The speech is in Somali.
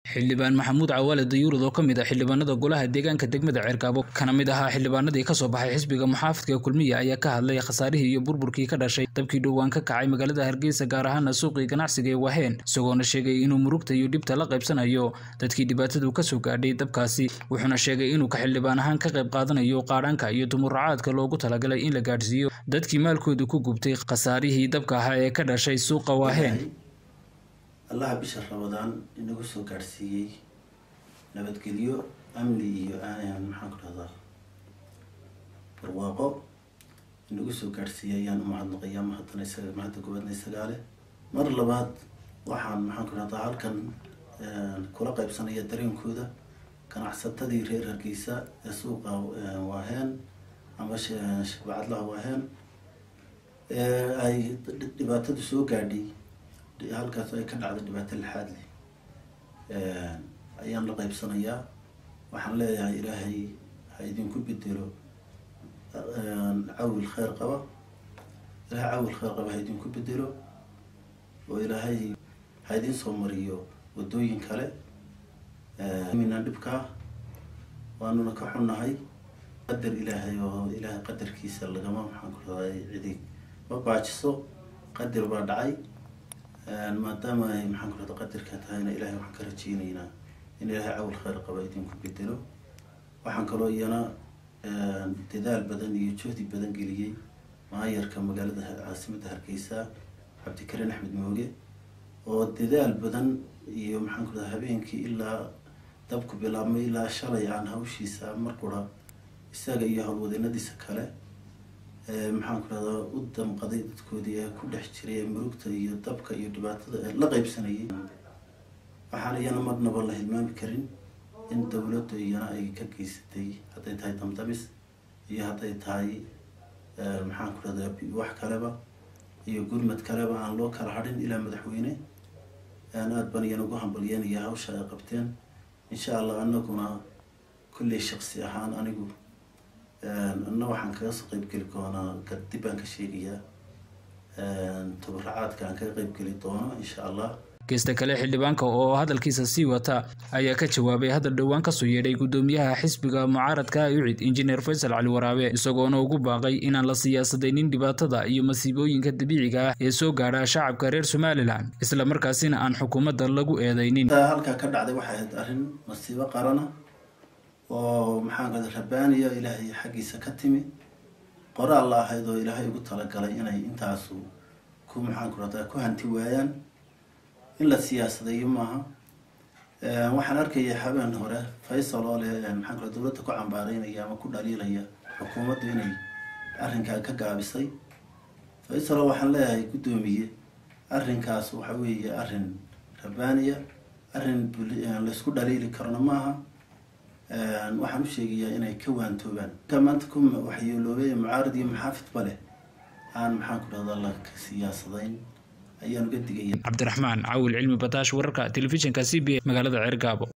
xildhibaan maxamuud cawaale dayuurad oo ka mid ah xildhibaanada golaha deegaanka degmada ceerkaabo kana mid ahaa xildhibaanadii kasoo baxay xisbiga muxaafidka kulmiya ayaa ka hadlay khasaarihii iyo burburkii ka dhashay dabkii dhowaan ka kacay magaalada hargeysa gaar ahaana suuqii ganacsiga ee waheen isagoona sheegay inuu murugta iyo dhibta la qaybsanayo dadkii dhibaatadu kasoo gaadhay dabkaasi wuxuuna sheegay inuu ka xildhibaan ahaan ka qayb qaadanayo qaadhanka iyo dumuracaadka loogu talagalay in la gaadhsiiyo dadkii maalkoodu ku gubtay khasaarihii dabka ahaa ee ka dhashay suuqa waheen allaha bisha ramadaan inagu soo gaadhsiiyey nabadgelyo amni iyo maxaan ku dhahdaa barwaaqo inagu soo gaadhsiiyey ayaan umahadnaqayaa mahadana isaga mahadda gobaadna isagaale mar labaad waxaan maxaan ku dhahdaa halkan kula qaybsanaya dareenkooda ganacsatadii reer hargeysa ee suuqa waaheen ama bacadlaha waaheen ay dhibaatadu soo gaadhay halkaas ay ka dhacday dhibaato lixaad leh ayaan la qaybsanayaa waxaan leeyahay ilaahay ha idinku bedelo cawil kheyr qaba ilaahay cawil kheyr qaba ha idinku bedelo oo ilaahay ha idin soo mariyo waddooyin kale mina dhibkaa waanuna ka xunnahay qadar ilaahay oo ilaahay qadarkiisa lagama maxaan ku raday cidi ma baajiso qadar baa dhacay maadaama ay maxaan ku rahda qadarka tahayna ilahay waxaan ka rajeyneynaa in ilaahay cawl kheyr qaba idinku bedelo waxaan kaloo iyana dadaal badan iyo juhdi badan geliyey maayarka magaalada caasimadda hargeysa cabdikariin axmed mooge oo dadaal badan iyo maxaan ku rahda habeenkii ilaa dabku bilaabmay ilaa shalay aan hawshiisa mar qura isaga iyo howlwadeenadiisa kale maxaan ku rahdaa u damqaday dadkoodii ee ku dhex jiray ee murugta iyo dabka iyo dhibaatada ee la qaybsanayay waxaan iyana marnaba la hilmaami karin in dowladda iyana ay ka geysatay hadday tahay damdamis iyo hadday tahay maxaan ku rahdaa wax kaleba iyo gurmad kaleba aan loo kala hadhin ilaa madaxweyne aad baan iyana ugu hambalyeynaya hawsha ay qabteen insha allah anaguna kulley shaqsi ahaan anigu anna waxaan kaga soo qeybgeli doonaa dib baan ka sheegayaa tabaracaadka aan kaga qeybgeli doono insha allah geesta kale xildhibaanka oo hadalkiisa sii wata ayaa ka jawaabay hadal dhowaan kasoo yeedhay guddoomiyaha xisbiga mucaaradka ucid injineer faysal cali waraabe isagoona ugu baaqay inaan la siyaasadaynin dhibaatada iyo masiibooyinka dabiiciga ah ee soo gaadha shacabka reer somalilan isla markaasina aan xukuumadda lagu eedaynin halkaa ka dhacday waxay ahayd arrin masiibo qarana oo maxaan kada rabaaniya ilaahay xaggiisa ka timi qoraal la ahayd oo ilaahay ugu talagalay inay intaasu ku maxaan ku rahdaa ku hanti waayaan in la siyaasadayo maaha waxaan arkaya habeen hore faysal oo leh maxaan ku dowladda ku cambaareynaya ama ku dhaliilaya xukuumaddu inay arrinkaa ka gaabisay faysal oo waxaan leeyahay guddoomiye arrinkaas waxa weeye arrin rabaaniya arrin laysku dhaliili karona maaha waxaan u sheegayaa inay ka waantoobaan ka maanta ku waxyeeloobay mucaarad iyo muxaafidba leh aan maxaan ku dhahdaa la siyaasadayn ayaan uga digaya cabdiraxmaan cawil cilmi bataash wararka telefishinka c b a magaalada ceergaabo